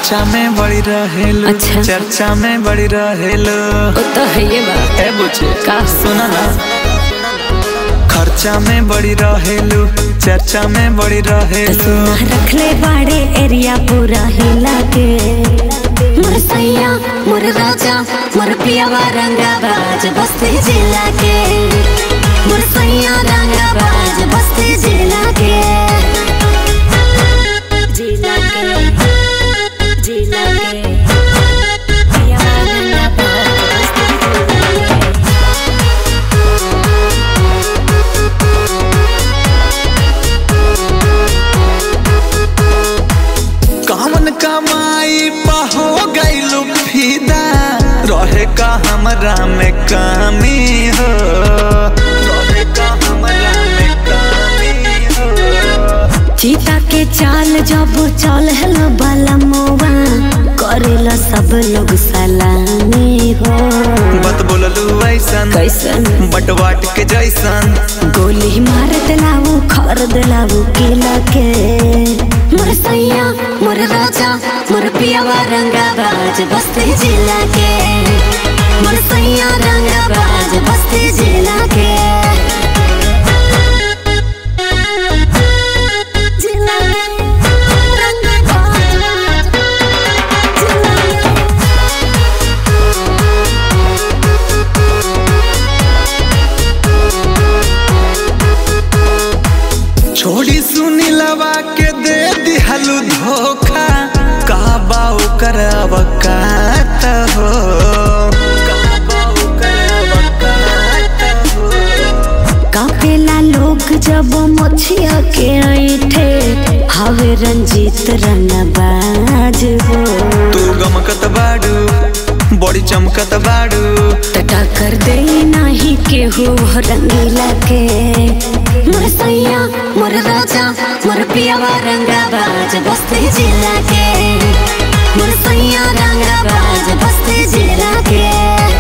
खर्चा में बड़ी रहेलो अच्छा। चर्चा में बड़ी रहेलो वो तो है ये बात ए बुझे का? सुना ना खर्चा में बड़ी रहेलो चर्चा में बड़ी रहेलो सुना रखले बाड़े एरिया पूरा हिला के मोर सैया मोर राजा मोर पियावा रंगाबाज बस्ती जिला के मोर सैया रंगाबाज बस्ती जिला के जिला के जिला के पियावा रंगाबाज बस्ती जिला के कौन कमाई पा हो गईलू फीदा रहे का हमरा में कमी हो रहे का हमरा में कमी हो चीता के चाल जब चल हेलो बाला मोवा करेला सब लोग सलामी हो बत बोललू ऐसन कैसन बटवाट के जैसन गोली मार दिलाऊ खर दिलाऊ किला के मोर सैया मोर राजा मोर पियावा रंगाबाज बस्ती जिला के मोर सैया रंगाबाज बस्ती जिला के जिला के रंगाबाज जिला के छोड़ी सुनी लवा के दे दिहलू धोखा का बाऊ कर अवकात हो का बाऊ कर अवकात हो कापेला लोग जब मछिया के ऐठे हवे रंजीत रनबाज हो तू गमकत बाड़ू बड़ी चमकत बाड़ू टटा कर दे नाही केहू रंगीला के मोर सैया मोर राजा मोर पियावा रंगाबाज बस्ती जिला के मोर सैया रंगाबाज बस्ती जिला के